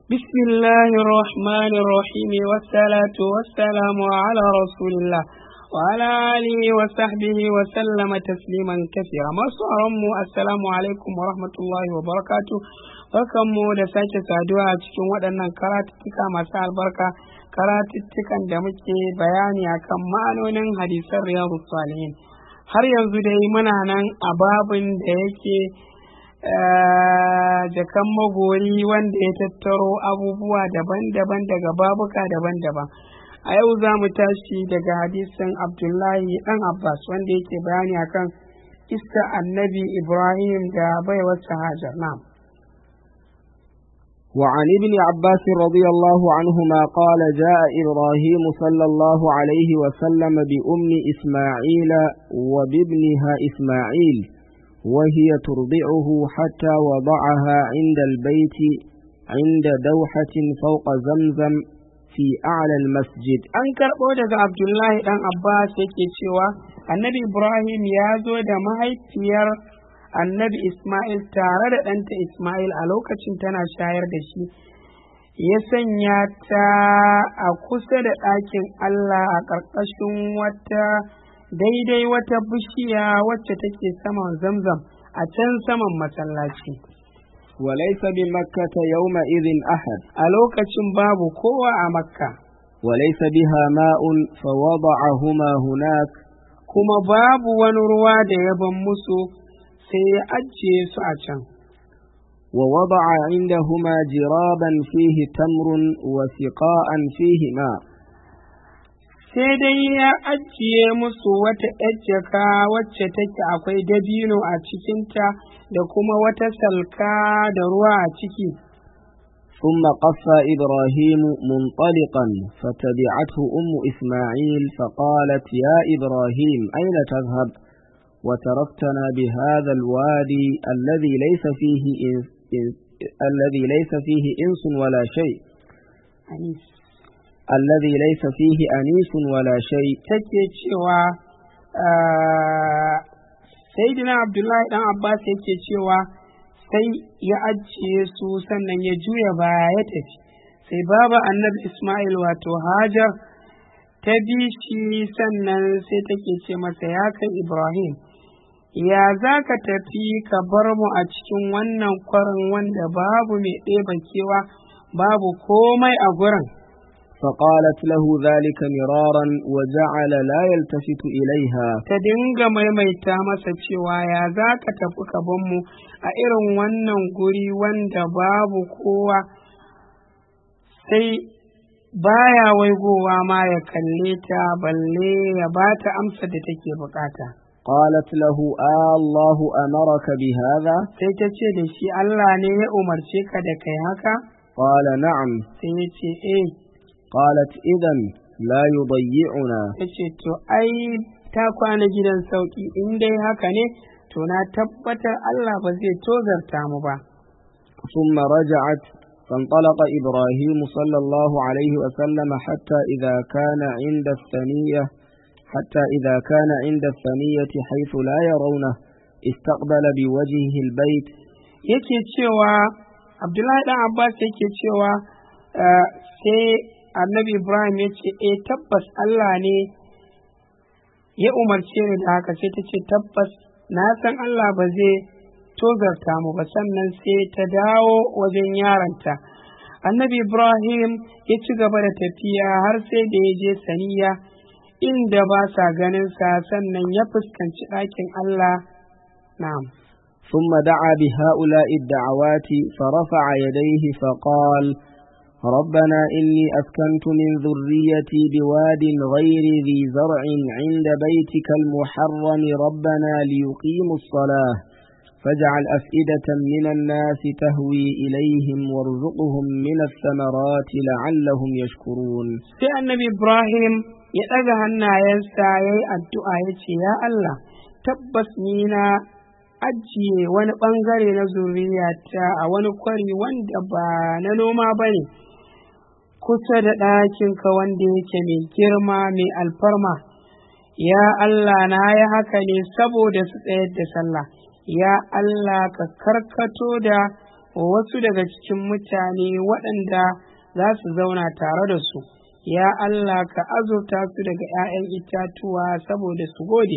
بسم الله الرحمن الرحيم والصلاة والسلام على رسول الله وعلى آله وصحبه وسلم تسليما كثيرا masu mu assalamu alaikum wa rahmatullahi wa barakatu barkanmu da sake saduwa a cikin waɗannan karatuttuka masu albarka karatuttukan da muke bayani akan ma'anonin hadisan riyadu salihin har yanzu dai muna nan a babin da yake jakan magori wanda ya tattaro abubuwa daban-daban daga babuka daban-daban a yau za mu tashi daga hadisin abdullahi dan abbas wanda yake bayani akan iska annabi ibrahim da baiwarsa hajar na وعن ابن عباس رضي الله عنهما قال جاء إبراهيم صلى الله عليه وسلم بأم إسماعيل وبابنها إسماعيل وهي ترضعه حتى وضعها عند البيت عند دوحة فوق زمزم في أعلى المسجد an karɓo daga abdullahi ɗan abbas yake cewa annabi ibrahim ya zo da mahaifiyar annabi ismail tare da ɗanta ismail a lokacin tana shayar da shi ya sanya ta a kusa da ɗakin allah a ƙarƙashin wata daidai wata bishiya wacce take saman zamzam a can saman masallaci وليس بمكة يومئذ أحد a lokacin babu kowa a makka وليس بها ماء فوضعهما هناك kuma babu wani ruwa da ya ban musu sai ya ajiye su a can ووضع عندهما جرابا فيه تمر وسقاء فيه ماء sai dai ya ajiye musu wata ‘yar jaka wacce take akwai dabino a cikinta da kuma wata salka da ruwa a ciki. ثم قفى إبراهيم منطلقا فتبعته أم إسماعيل فقالت يا إبراهيم أين تذهب وتركتنا بهذا الوادي الذي ليس فيه إنس إنس الذي ليس فيه إنس ولا شيء الذي ليس فيه أنيس ولا شيء Take cewa Sayyidina Abdullahi ɗan Abbas yake cewa sai ya ajiye su sannan ya juya baya ya tafi sai baba annabi Ismail wato Hajar ta bi shi sannan sai take ce masa ya kai Ibrahim ya za ka tafi ka bar mu a cikin wannan kwarin wanda babu mai ɗeba kewa babu komai a gurin فقالت له ذلك مرارا وجعل لا يلتفت إليها ta dinga maimaita masa cewa ya za ka tafi ka bar mu a irin wannan guri wanda babu kowa sai baya waigowa ma ya kalle ta balle ya ba ta amsa da take bukata قالت له آه الله أمرك بهذا sai ta ce da shi Allah ne ya umarce ka da kai haka قال نعم sai ya ce eh قالت إذا لا يضيعنا ya ce to ai ta kwana gidan sauki in dai haka ne to na tabbatar Allah ba zai tozarta mu ba ثم رجعت فانطلق إبراهيم صلى الله عليه وسلم حتى إذا كان عند الثنية حتى إذا كان عند الثنية حيث لا يرونه استقبل بوجهه البيت yake cewa Abdullahi dan Abbas yake cewa eh, sai annabi Ibrahim ya ce eh tabbas Allah ne ya umarce ni da haka sai ta ce tabbas na san Allah ba zai tozarta mu ba sannan sai ta dawo wajen yaranta annabi Ibrahim ya ci gaba da tafiya har sai da ya je saniya inda ba sa ganin sa sannan ya fuskanci ɗakin Allah na'am ثم دعا بهؤلاء الدعوات فرفع يديه فقال ربنا إني أسكنت من ذريتي بواد غير ذي زرع عند بيتك المحرم ربنا ليقيموا الصلاة فاجعل أفئدة من الناس تهوي إليهم وارزقهم من الثمرات لعلهم يشكرون sai annabi Ibrahim ya ɗaga hannayensa ya yi addu'a ya ce, Ya Allah, tabbas ni na ajiye wani ɓangare na zuriyata a wani kwari wanda ba na noma ba ne, kusa da ɗakinka wanda yake mai girma mai alfarma. Ya Allah na yi haka ne saboda su tsayar da sallah, ya Allah ka karkato da wasu daga cikin mutane waɗanda za su zauna tare da su ya Allah ka azurta su daga ‘ya'yan itatuwa saboda su gode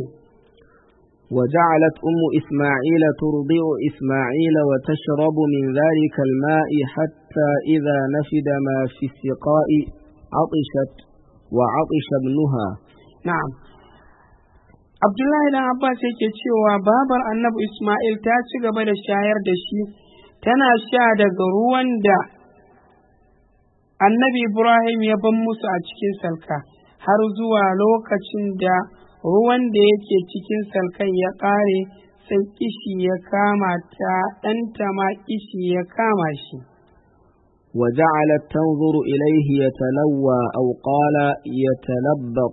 وجعلت أم إسماعيل ترضع إسماعيل وتشرب من ذلك الماء حتى إذا نفد ما في السقاء عطشت وعطش ابنها na'am Abdullahi dan Abbas yake cewa babar annabi Ismail ta ci gaba da shayar da shi tana sha daga ruwan da annabi Ibrahim ya ban musu a cikin salka har zuwa lokacin da ruwan da yake cikin salkan ya ƙare sai kishi ya kama ta ɗanta ma kishi ya kama shi. وجعلت تنظر إليه يتلوى أو قال يتلبط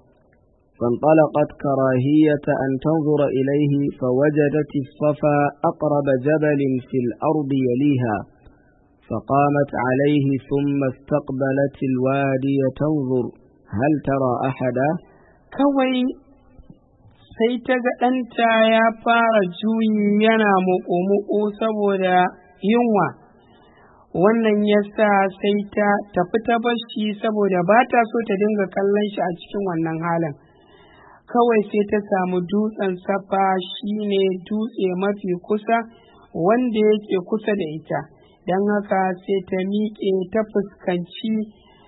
فانطلقت كراهية أن تنظر إليه فوجدت الصفا أقرب جبل في الأرض يليها فقامت عليه ثم استقبلت الوادي تنظر هل ترى أحدا Kawai sai ta ga ɗanta ya fara juyi yana muƙo-muƙo saboda yunwa. Wannan ya sa sai ta tafi ta bashi saboda ba ta so ta dinga kallon shi a cikin wannan halin. kawai sai ta samu dutsen safa shine dutse mafi kusa wanda yake kusa da ita don haka sai ta miƙe ta fuskanci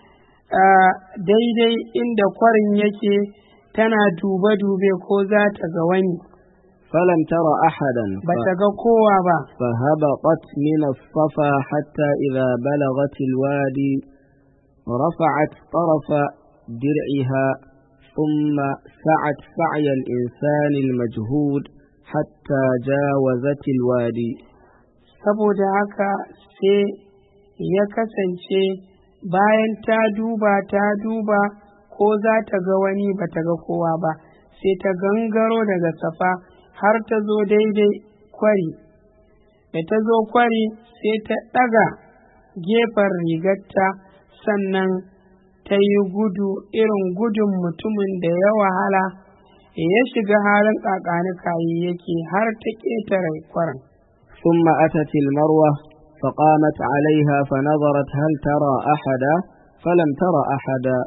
daidai inda kwarin yake tana dube-dube ko za ta ga wani فلم تر أحدا ba ta ga kowa ba فهبطت من الصفا حتى إذا بلغت الوادي رفعت طرف درعها ثم سعت سعي الإنسان المجهود حتى جاوزت الوادي saboda haka sai ya kasance bayan ta duba ta duba ko za ta ga wani ba ta ga kowa ba sai ta gangaro daga safa har ta zo daidai kwari da ta zo kwari sai ta ɗaga gefen rigarta sannan ta yi gudu irin gudun mutumin da ya wahala ya shiga halin ƙaƙanikayi yake har ta ƙetare kwarin ثم أتت المروة فقامت عليها فنظرت هل ترى أحدا فلم ترى أحدا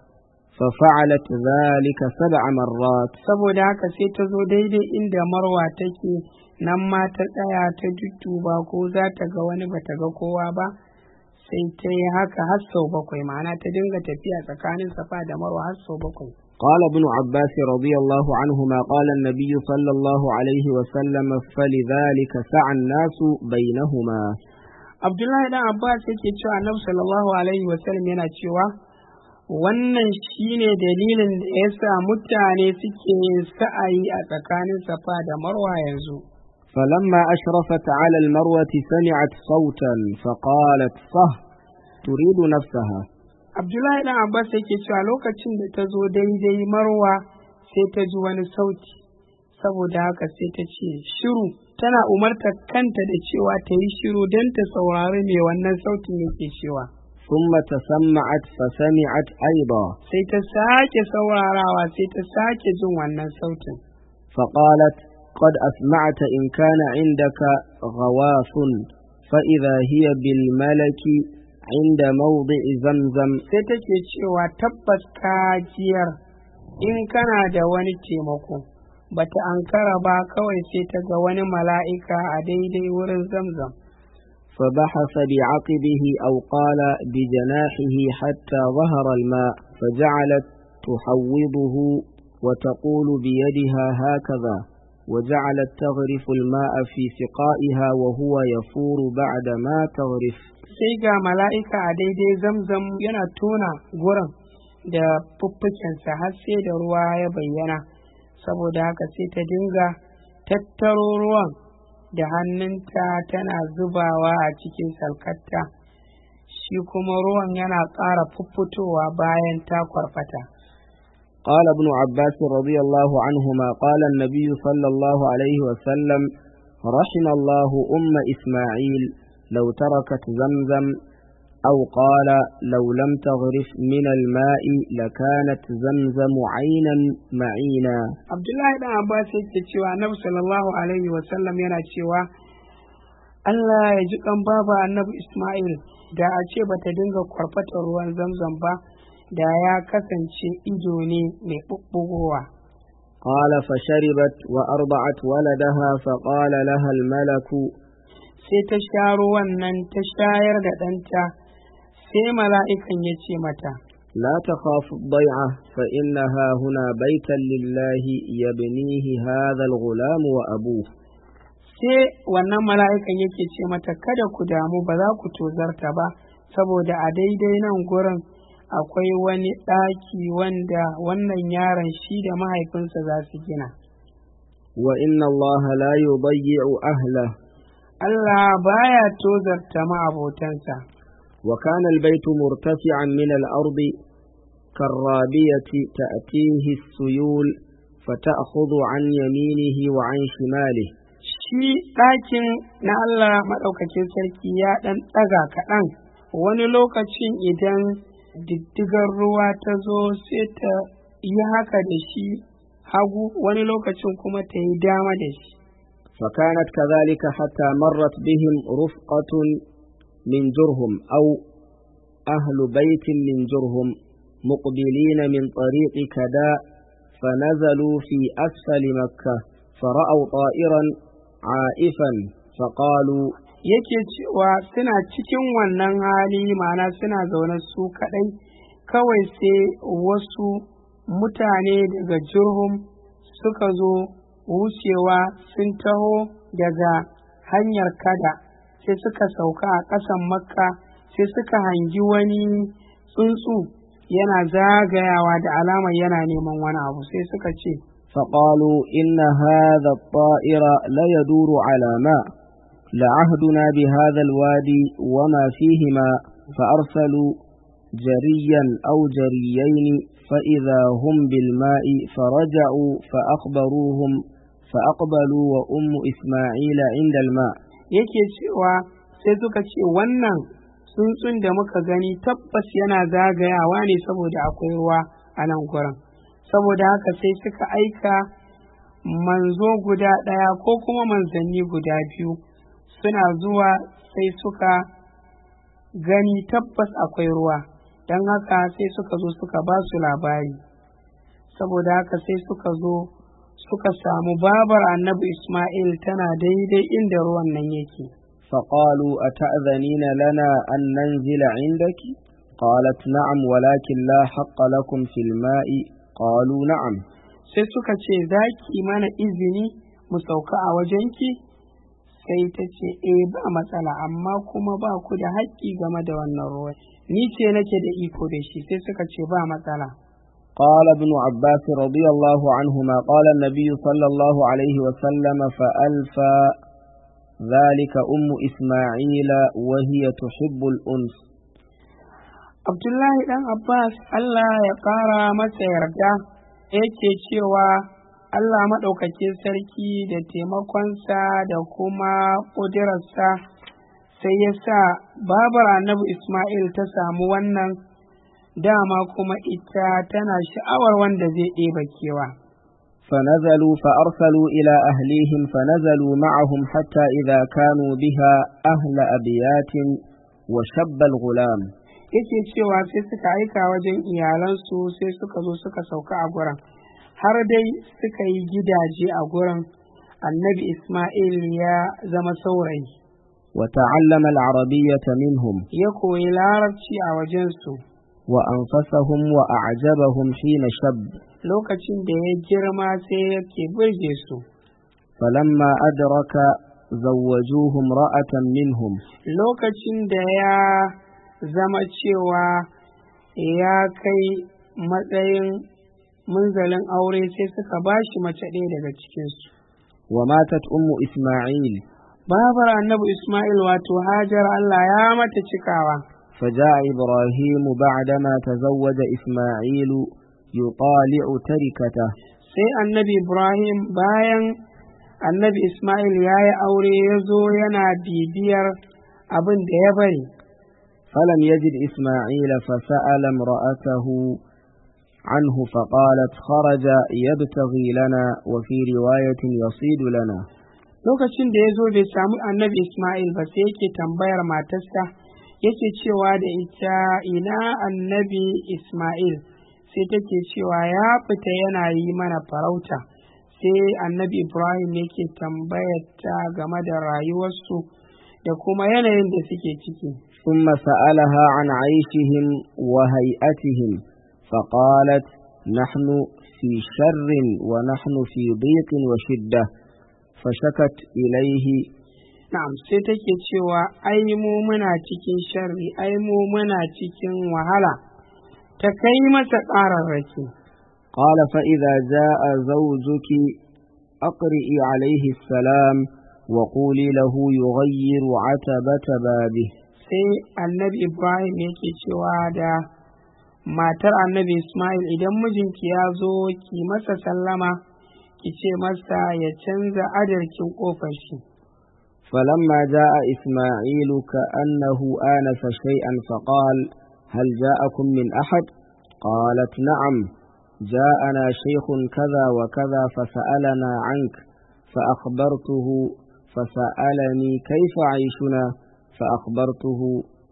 ففعلت ذلك سبع مرات saboda haka sai ta zo daidai inda marwa take nan ma ta tsaya ta dudduba ko za ta ga wani ba ta ga kowa ba sai ta yi haka har sau bakwai ma'ana ta dinga tafiya tsakanin safa da marwa har sau bakwai قال ابن عباس رضي الله عنهما قال النبي صلى الله عليه وسلم فلذلك سعى الناس بينهما abdullahi dan abbas yake cewa annabi sallallahu alaihi wasallam yana cewa wannan shine dalilin da ya sa mutane suke yin sa'ayi a tsakanin safa da marwa yanzu فلما أشرفت على المروة سمعت صوتا فقالت صه تريد نفسها abdullahi dan abbas yake cewa lokacin da ta zo daidai marwa sai ta ji wani sauti saboda haka sai ta ce shiru tana umartar kanta da cewa ta yi shiru don ta saurari me wannan sautin yake cewa ثم تسمعت فسمعت أيضا sai ta sake saurarawa sai ta sake jin wannan sautin فقالت قد أسمعت إن كان عندك غواص فإذا هي بالملك عند موضع زمزم sai take cewa tabbas kajiyar in kana da wani taimako bata ankara ba kawai sai ta ga wani mala'ika a daidai wurin zamzam فبحث بعقبه أو قال بجناحه حتى ظهر الماء فجعلت تحوضه وتقول بيدها هكذا وجعلت تغرف الماء في سقائها وهو يفور بعد ما تغرف sai ga mala'ika a daidai zamzam yana tona gurin da fuffukensa har sai da ruwa ya bayyana saboda haka sai ta dinga tattaro ruwan da hannunta tana zubawa a cikin salkatta shi kuma ruwan yana ƙara fuffutowa bayan ta kwarfata قال ابن عباس رضي الله عنهما قال النبي صلى الله عليه وسلم رحم الله أم إسماعيل لو تركت زمزم أو قال لو لم تغرف من الماء لكانت زمزم عينا معينا abdullahi dan abbas yake cewa annabi sallallahu alaihi wasallam yana cewa Allah ya ji kan baba annabi Ismail da a ce bata dinga kwarfata ruwan zamzam ba da ya kasance ido ne mai ɓuɓɓugowa. قال فشربت وأرضعت ولدها فقال لها الملك Sai ta sha ruwan nan ta shayar da ɗanta sai mala'ikan ya ce mata, لا تخاف الضيعة فإنها هنا بيتا لله يبنيه هذا الغلام وأبوه sai wannan mala'ikan yake ce mata kada ku damu ba za ku tozarta ba saboda a daidai nan gurin akwai wani ɗaki wanda wannan yaron shi da mahaifinsa za su gina وإن الله لا يضيع أهله Allah baya tozarta ma'abotansa وكان البيت مرتفعا من الأرض كالرابية تأتيه السيول فتأخذ عن يمينه وعن شماله shi ɗakin na Allah maɗaukacin sarki ya ɗan ɗaga kaɗan wani lokacin idan diddigar ruwa ta zo sai ta yi haka da shi hagu wani lokacin kuma ta yi dama da shi فكانت كذلك حتى مرت بهم رفقة من جرهم أو أهل بيت من جرهم مقبلين من طريق كداء فنزلوا في أسفل مكة فرأوا طائرا عائفا فقالوا yake cewa suna cikin wannan hali ma'ana suna zaune su kaɗai kawai sai wasu mutane daga jurhum suka zo wucewa sun taho daga hanyar kada sai suka sauka a ƙasan makka sai suka hangi wani tsuntsu yana zagayawa da alamar yana neman wani abu sai suka ce فقالوا إن هذا الطائر لا يدور على ماء لعهدنا بهذا الوادي وما فيهما فأرسلوا جريا أو جريين فإذا هم بالماء فرجعوا فأخبروهم فأقبلوا وأم إسماعيل عند الماء yake cewa sai suka ce wannan tsuntsun da muka gani tabbas yana zagayawa ne saboda akwai ruwa a nan gurin saboda haka sai suka aika manzo guda ɗaya ko kuma manzanni guda biyu suna zuwa sai suka gani tabbas akwai ruwa don haka sai suka zo suka ba su labari saboda haka sai suka zo suka samu babar annabi Ismail tana daidai inda ruwan nan yake. فقالوا أتأذنين لنا أن ننزل عندك قالت نعم ولكن لا حق لكم في الماء قالوا نعم sai suka ce za ki mana izini mu sauka a wajenki sai ta ce e ba matsala amma kuma ba ku da haƙƙi game da wannan ruwan ni ce nake da iko da shi sai suka ce ba matsala قال ابن عباس رضي الله عنهما قال النبي صلى الله عليه وسلم فألفى ذلك أم إسماعيل وهي تحب الأنس Abdullahi ɗan Abbas Allah ya ƙara masa yarda yake cewa Allah maɗaukakin sarki da taimakonsa da kuma ƙudurarsa sai ya sa babar annabi Ismail ta samu wannan dama kuma ita tana sha'awar wanda zai ɗeba kewa. فنزلوا فأرسلوا إلى أهليهم فنزلوا معهم حتى إذا كانوا بها أهل أبيات وشب الغلام Yake cewa sai suka aika wajen iyalansu sai suka zo suka sauka a gurin, har dai suka yi gidaje a gurin annabi Ismail ya zama saurayi. وتعلم العربية منهم Ya koyi larabci a wajensu وأنفسهم وأعجبهم حين شب lokacin da ya girma sai yake burge su. فلما أدرك زوجوه امرأة منهم Lokacin da ya zama cewa ya kai matsayin munzalin aure sai suka ba shi mace ɗaya daga cikinsu. وماتت أم إسماعيل Babar annabi Ismail wato Hajar Allah ya mata cikawa. فجاء إبراهيم بعدما تزوج إسماعيل يطالع تركته Sai annabi Ibrahim bayan annabi Ismail ya yi aure ya zo yana bibiyar abin da ya bari. فلم يجد إسماعيل فسأل امرأته عنه فقالت خرج يبتغي لنا وفي رواية يصيد لنا lokacin da ya zo bai samu annabi ismail ba sai yake tambayar matarsa yake cewa da ita ina annabi ismail sai take cewa ya fita yana yi mana farauta sai annabi ibrahim yake tambayar ta game da rayuwarsu da kuma yanayin da suke ciki ثم سألها عن عيشهم وهيئتهم فقالت نحن في شر ونحن في ضيق وشدة فشكت إليه na'am sai take cewa ai mu muna cikin sharri ai mu muna cikin wahala ta kai masa ƙararraki قال فإذا جاء زوجك أقرئي عليه السلام وقولي له يغير عتبة بابه sai annabi ibrahim yake cewa da matar annabi ismail idan mijinki ya zo ki masa sallama ki ce masa ya canza adarkin ƙofar shi فلما جاء إسماعيل كأنه آنس شيئا فقال هل جاءكم من أحد قالت نعم جاءنا شيخ كذا وكذا فسألنا عنك فأخبرته فسألني كيف عيشنا فأخبرته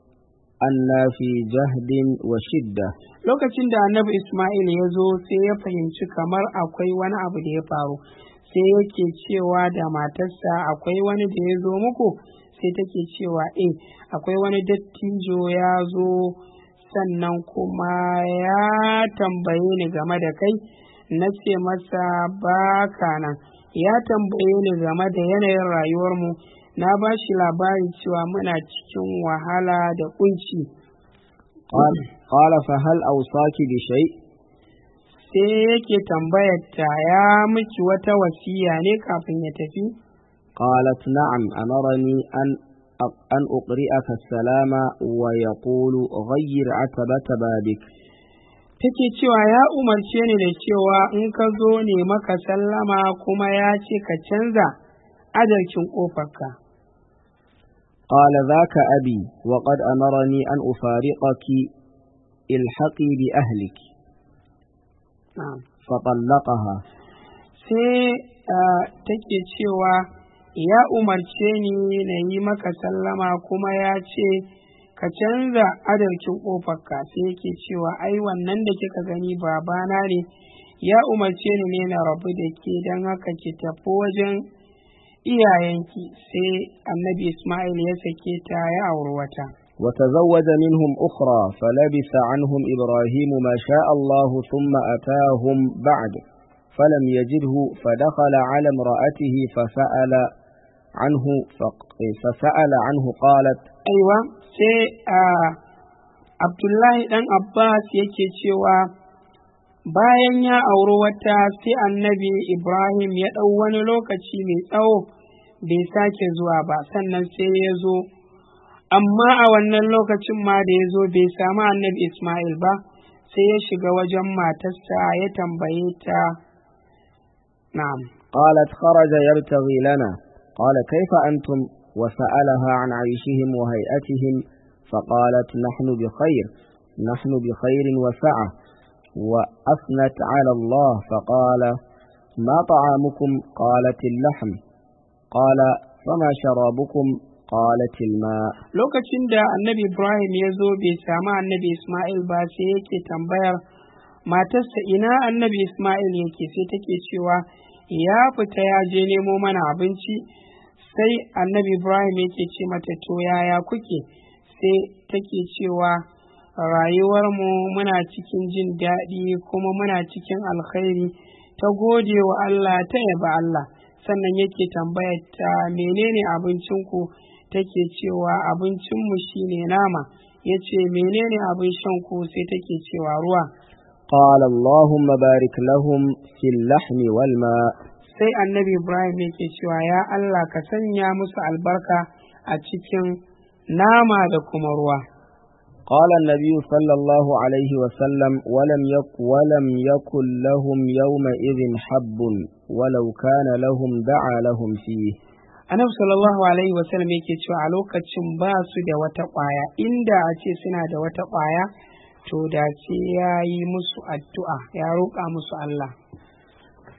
أنا في جهد وشدة lokacin da annabi ismail ya zo sai ya fahimci kamar akwai wani abu da ya faru sai yake cewa da matarsa akwai wani da ya zo muku sai take cewa eh akwai wani dattijo ya zo sannan kuma ya tambaye ni game da kai na ce masa baka nan ya tambaye ni game da yanayin rayuwarmu na ba shi labari cewa muna cikin wahala da kunci قال, قال فهل أوصاك بشيء sai yake tambayar ta ya miki wata wasiya ne kafin ya tafi قالت نعم أمرني أن أن أقرئك السلام ويقول غير عتبة بابك take cewa ya umarce ni da cewa in ka zo ne maka sallama kuma ya ce ka canza adalcin ƙofarka قال ذاك أبي وقد أمرني أن أفارقك الحقي بأهلك na'am فطلقها sai ah, take cewa ya umarce ni na yi maka sallama kuma ya ce ka canza adalcin ƙofarka sai yake cewa ai wannan da kika gani babana ne ya umarce ni ne na rabu da ke don haka ki tafi wajen iyayenki sai annabi ismail ya sake ta ya auri wata وتزوج منهم أخرى فلبث عنهم إبراهيم ما شاء الله ثم أتاهم بعد فلم يجده فدخل على امرأته فسأل عنه فق- فسأل عنه قالت aiwa sai a abdullahi dan abbas yake cewa bayan ya auri wata sai annabi ibrahim ya ɗau wani lokaci mai tsawo bai sake zuwa ba sannan sai ya zo amma a wannan lokacin ma da ya zo bai samu annabi ismail ba sai ya shiga wajen matarsa ya tambaye ta na'am قالت خرج يبتغي لنا قال كيف أنتم وسألها عن عيشهم وهيئتهم فقالت نحن بخير نحن بخير وسعة وأثنت على الله فقال ما طعامكم قالت اللحم قال فما شرابكم قالت الماء lokacin da annabi ibrahim ya zo bai samu annabi ismail ba sai yake tambayar matarsa ina annabi ismail yake sai take cewa ya fita ya je nemo mana abinci sai annabi ibrahim yake ce mata to yaya kuke sai take cewa rayuwarmu muna cikin jin daɗi kuma muna cikin alkhairi ta gode wa allah ta yaba allah sannan yake tambayar ta menene abincinku take cewa abincinmu shine nama ya ce menene abin shanku sai take cewa ruwa قال اللهم بارك لهم في اللحم والماء sai annabi ibrahim yake cewa ya allah ka sanya musu albarka a cikin nama da kuma ruwa قال النبي صلى الله عليه وسلم ولم يك ولم يكن لهم يومئذ حب ولو كان لهم دعا لهم فيه annabi sallallahu alaihi wasallam yake cewa a lokacin ba su da wata ƙwaya inda a ce suna da wata ƙwaya to da ce ya yi musu addu'a ya roƙa musu Allah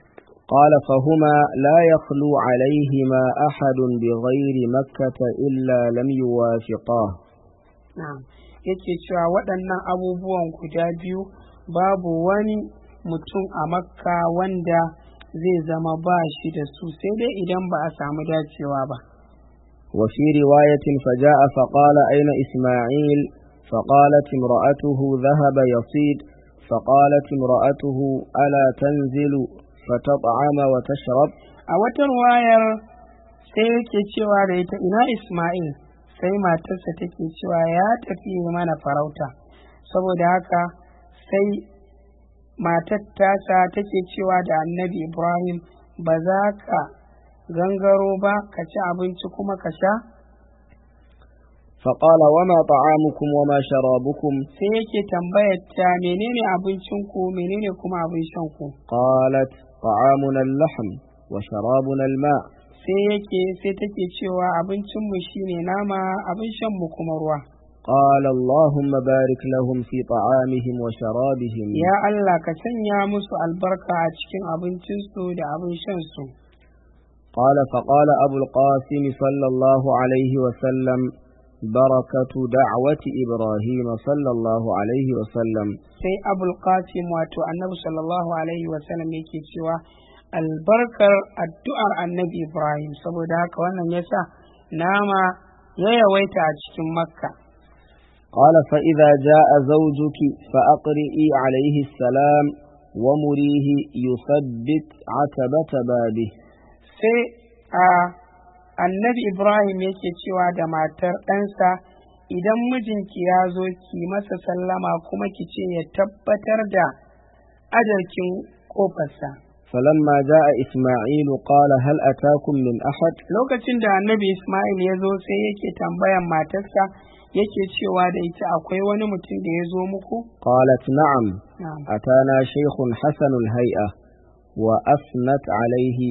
قال فهما لا يخلو عليهما أحد بغير مكة إلا لم يوافقاه na'am yake cewa waɗannan abubuwan guda biyu babu wani mutum a makka wanda zai zama ba shi da su sai dai idan ba a samu dacewa ba وفي رواية فجاء فقال أين إسماعيل فقالت امرأته ذهب يصيد فقالت امرأته ألا تنزل فتطعم وتشرب a wata ruwayar sai yake cewa da ita ina isma'il sai matarsa take cewa ya tafi mana farauta saboda haka sai matar tasa take cewa da annabi ibrahim ba za ka gangaro ba ka ci abinci kuma ka sha فقال وما طعامكم وما شرابكم sai yake tambayar ta menene abincinku menene kuma abin shanku قالت طعامنا اللحم وشرابنا الماء sai yake sai take cewa abincinmu shine nama abin shanmu kuma ruwa قال اللهم بارك لهم في طعامهم وشرابهم ya Allah ka sanya musu albarka a cikin abincinsu da abin shansu قال فقال أبو القاسم صلى الله عليه وسلم بركة دعوة إبراهيم صلى الله عليه وسلم sai abul qasim wato annabi sallallahu alaihi wasallam yake cewa albarkar addu'ar annabi ibrahim saboda haka wannan yasa nama ya yawaita a cikin makka قال فإذا جاء زوجك فأقرئي عليه السلام ومريه يثبت عتبة بابه sai a annabi ibrahim yake cewa da matar ɗansa idan mijinki ya zo ki masa sallama kuma ki ce ya tabbatar da ajarkin ƙofarsa فلما جاء إسماعيل قال هل أتاكم من أحد lokacin da annabi ismail ya zo sai yake tambayan matarsa yake cewa da ita akwai wani mutum da ya zo muku قالت نعم Na'am. أتانا شيخ حسن الهيئة وأثنت عليه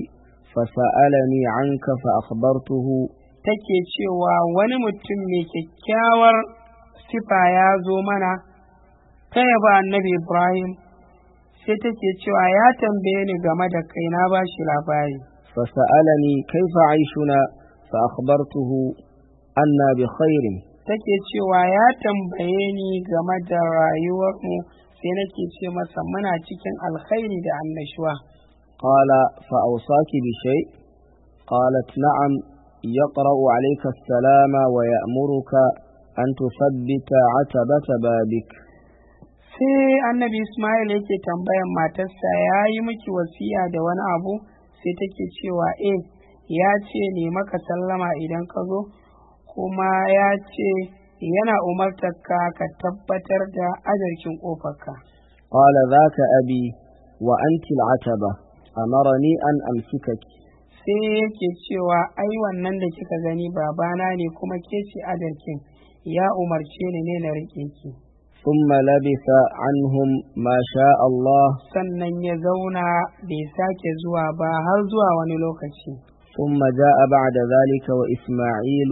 فسألني عنك فأخبرته take cewa wani mutum mai kyakkyawar sifa ya zo mana ta yaba annabi ibrahim sai take cewa ya tambaye ni game da kai na ba shi labari فسألني كيف عيشنا فأخبرته أنا بخير take cewa ya tambaye ni game da rayuwarmu sai nake ce masa muna cikin alkhairi da annashuwa قال فأوصاك بشيء قالت نعم يقرأ عليك السلام ويأمرك أن تثبت عتبة بابك sai annabi ismail yake tambayan matarsa ya yi miki wasiya da wani abu sai take cewa eh ya ce ne maka sallama idan ka zo kuma ya ce yana umartar ka ka tabbatar da ajarkin ƙofarka قال ذاك أبي وأنت العتبة أمرني أن أمسكك sai yake cewa ai wannan da kika gani babana ne kuma ke ce ajarkin ya umarce ni ne na riƙe ki ثم لبث عنهم ما شاء الله sannan ya zauna bai sake zuwa ba har zuwa wani lokaci ثم جاء بعد ذلك وإسماعيل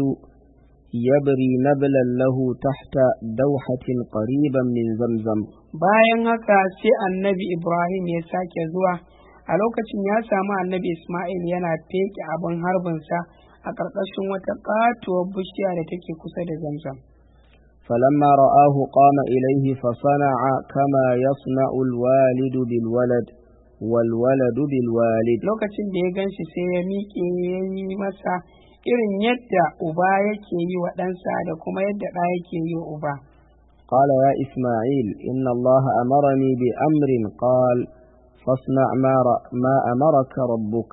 يبري نبلا له تحت دوحة قريبا من زمزم bayan haka sai annabi ibrahim ya sake zuwa a lokacin ya samu annabi ismail yana feke abin harbinsa a ƙarƙashin wata ƙatuwar bishiya da take kusa da zamzam فلما رآه قام إليه فصنع كما يصنع الوالد بالولد والولد بالوالد lokacin da ya gan shi sai ya miƙe ya yi masa irin yadda uba yake yi wa ɗansa da kuma yadda ɗa yake yi wa uba قال يا إسماعيل إن الله أمرني بأمر قال فاصنع ما, ر- ما أمرك ربك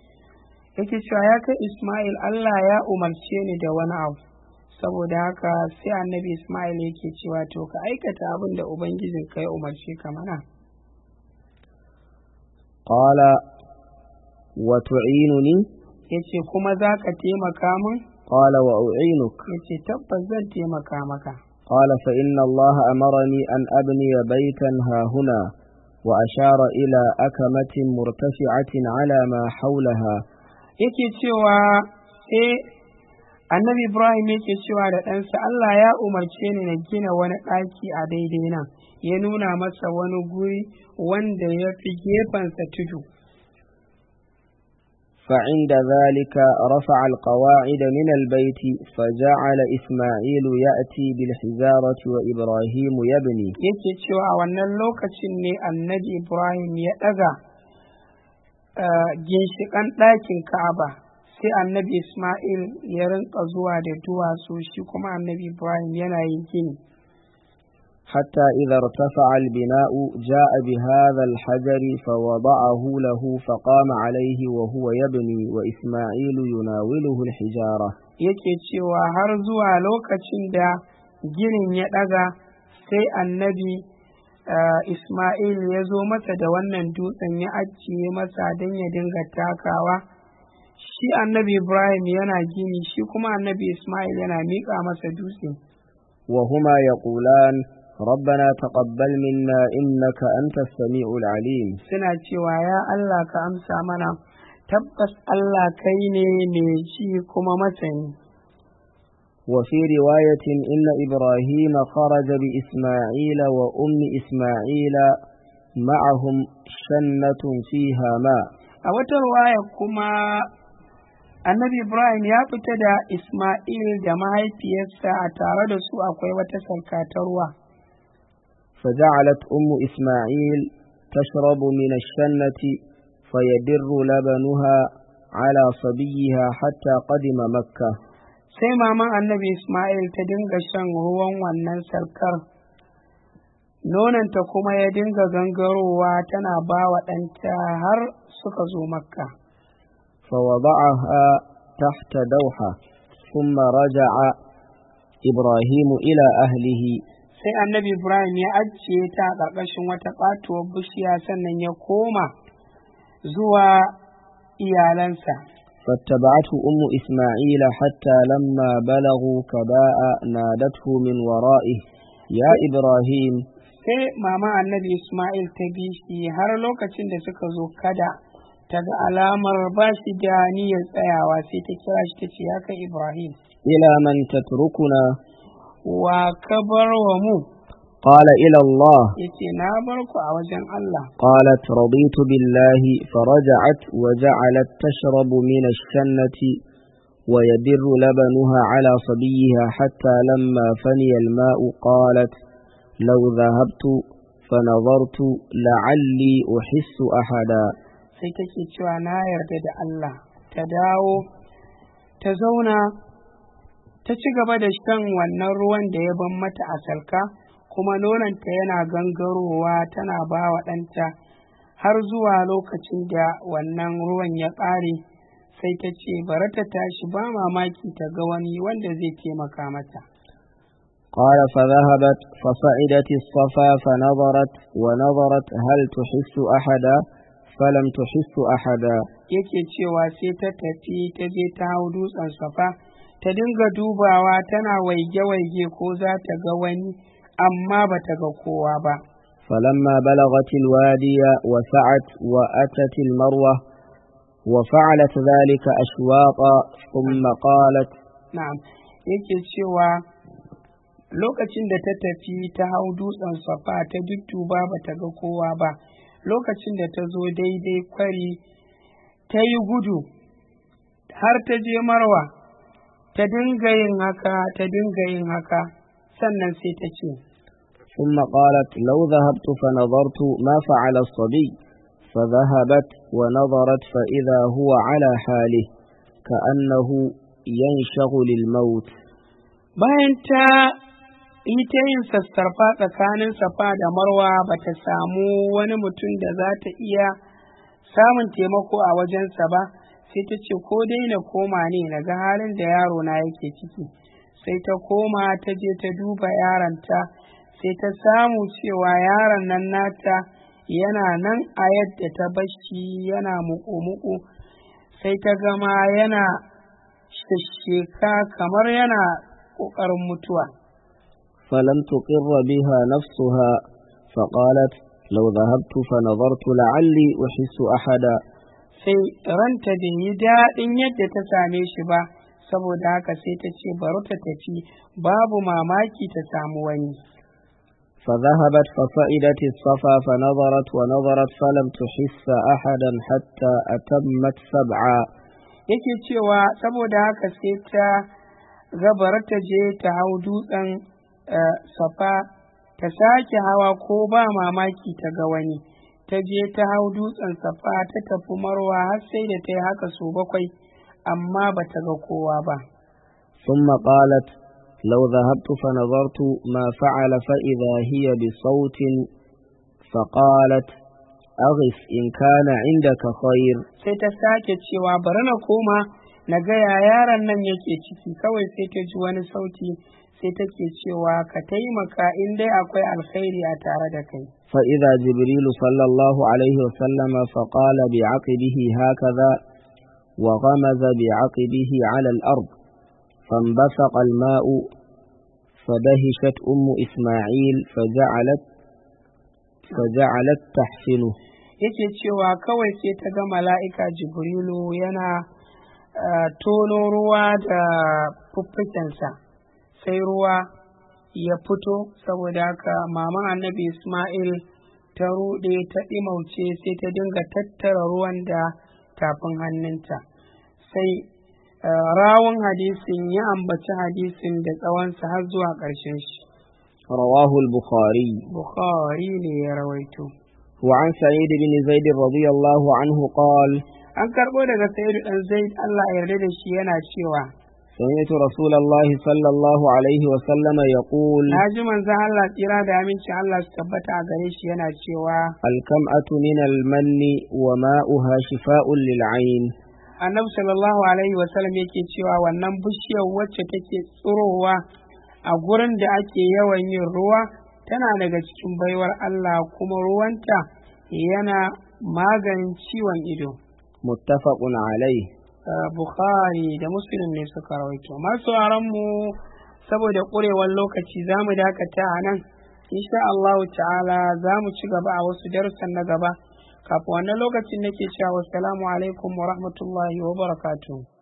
yake cewa ya kai ismail allah ya umarce ni da wani abu saboda haka sai annabi ismail yake cewa to ka aikata abin da ubangijin ka ya umarce ka mana قال وتعينني yace kuma za ka taimaka min قال وأعينك yace tabbas zan taimaka maka قال فإن الله أمرني أن أبني بيتا ها هنا وأشار إلى أكمة مرتفعة على ما حولها yake cewa sai annabi ibrahim yake cewa da ɗansa allah ya umarce ni na gina wani ɗaki a daidai nan ya nuna masa wani guri wanda ya fi gefensa tudu فعند ذلك رفع القواعد من البيت فجعل إسماعيل يأتي بالحجارة وإبراهيم يبني yake cewa a wannan lokacin ne annabi ibrahim ya ɗaga ginshiƙan ɗakin ka'aba sai annabi ismail ya rinka zuwa da duwatsu shi kuma annabi ibrahim yana yin gini حتى إذا ارتفع البناء جاء بهذا الحجر فوضعه له فقام عليه وهو يبني وإسماعيل يناوله الحجارة yake cewa har zuwa lokacin da ginin ya ɗaga sai annabi Ismail ya zo masa da wannan dutsen ya ajiye masa don ya dinga takawa shi annabi Ibrahim yana gini shi kuma annabi Ismail yana miƙa masa dutse وهما يقولان ربنا تقبل منا إنك أنت السميع العليم suna cewa ya Allah ka amsa mana tabbas Allah kai ne mai ji kuma masani وفي رواية إن إبراهيم خرج بإسماعيل وأم إسماعيل معهم شنة فيها ماء a wata ruwaya kuma annabi Ibrahim ya fita da Ismail da mahaifiyarsa a tare da su akwai wata salka ta ruwa فجعلت أم إسماعيل تشرب من الشنة فيدر لبنها على صبيها حتى قدم مكة sai maman annabi Ismail ta dinga shan ruwan wannan sarkar nonanta kuma ya dinga gangarowa tana ba wa ɗanta har suka zo makka فوضعها تحت دوحة ثم رجع إبراهيم إلى أهله sai annabi Ibrahim ya ajiye ta a ƙarƙashin wata ƙatuwar bishiya sannan ya koma zuwa iyalansa فاتبعته أم إسماعيل حتى لما بلغوا كباء نادته من ورائه يا إبراهيم sai mama annabi Ismail ta bi shi har lokacin da suka zo kada ta ga alamar ba shi da niyyar tsayawa sai ta kira shi ta ce ya kai Ibrahim إلى من تتركنا wa ka bar wa mu قال إلى الله yace na bar ku a wajen Allah قالت رضيت بالله فرجعت وجعلت تشرب من الشنة ويدر لبنها على صبيها حتى لما فني الماء قالت لو ذهبت فنظرت لعلي أحس أحدا sai take cewa na yarda da Allah ta dawo ta zauna ta ci gaba da shan wannan ruwan da ya ban mata a salka kuma nonanta yana gangarowa tana ba wa ɗanta har zuwa lokacin da wannan ruwan ya ƙare sai ta ce bari ta tashi ba mamaki ta ga wani wanda zai taimaka mata قال فذهبت فصعدت الصفا فنظرت ونظرت هل تحس أحدا فلم تحس أحدا yake cewa sai ta tafi ta je ta hau dutsen safa ta dinga dubawa tana waige-waige ko za ta ga wani amma ba ta ga kowa ba فلما بلغت الوادي وسعت وأتت المروة وفعلت ذلك أشواطا ثم قالت na'am yake cewa lokacin da ta tafi ta hau dutsen safa ta dudduba ba ta ga kowa ba lokacin da ta zo daidai kwari ta yi gudu har ta je marwa ta dinga yin haka ta dinga yin haka sannan sai ta ce ثم قالت لو ذهبت فنظرت ما فعل الصبي فذهبت ونظرت فإذا هو على حاله كأنه ينشغل الموت bayan ta yi ta yin sassarfa tsakanin safa da marwa ba ta samu wani mutum da za ta iya samun taimako a wajensa ba sai ta ce ko dai na koma ne na ga halin da yaro na yake ciki sai ta koma ta je ta duba yaronta sai ta samu cewa yaron nan nata yana nan a yadda ta bashi yana muku-muku sai ta gama yana shasheka kamar yana ƙoƙarin mutuwa فلم تقر بها نفسها فقالت لو ذهبت فنظرت لعلي أحس أحدا sai ranta bai yi daɗin yadda ta same shi ba saboda haka sai ta ce bari ta tafi babu mamaki ta samu wani فذهبت فصعدت الصفا فنظرت ونظرت فلم تحس أحدا حتى أتمت سبعا yake cewa saboda haka sai ta gabar ta je ta hau dutsen eh, safa ta sake hawa ko ba mamaki ta ga wani ta je ta hau dutsen safa ta tafi marwa har sai da ta yi haka su bakwai amma ba ta ga kowa ba ثم قالت لو ذهبت فنظرت ما فعل فإذا هي بصوت فقالت أغف إن كان عندك خير sai ta sake cewa bari na koma na ga ya yaron nan yake ciki kawai sai ta ji wani sauti sai take cewa ka taimaka in dai akwai alkhairi a tare da kai فإذا جبريل صلى الله عليه وسلم فقال بعقبه هكذا وغمز بعقبه على الأرض فانبثق الماء فدهشت أم إسماعيل فجعلت فجعلت تحسنه yake cewa kawai sai ta ga mala'ika jibrilu yana eh, tono ruwa da fuffukensa sai ruwa ya fito saboda haka maman annabi ismail ta ruɗe ta ɗimauce sai ta dinga tattara ruwan da tafin hannunta sai eh, rawun hadisin ya ambaci hadisin da tsawonsa har zuwa ƙarshen shi رواه البخاري bukhari ne ya rawaito وعن سعيد بن زيد رضي الله عنه قال an karɓo daga sayidu ɗan zaid allah ya yarda da shi yana cewa سمعت رسول الله صلى الله عليه وسلم يقول na ji manzon allah tsira da amincin allah su tabbata a gare shi yana cewa الكمأة من المن وماؤها شفاء للعين annabi sallallahu alaihi wasallam yake cewa wannan bishiyar wacce take tsirowa a gurin da ake yawan yin ruwa tana daga cikin baiwar Allah kuma ruwanta yana maganin ciwon ido متفق عليه Uh, Bukhari da Muslim ne suka rawaito masu mu saboda ƙurewar lokaci za mu dakata a nan insha Allah ta'ala za mu ci gaba a wasu darussan na gaba kafin wannan lokacin nake cewa wassalamu alaikum wa rahmatullahi wa barakatuh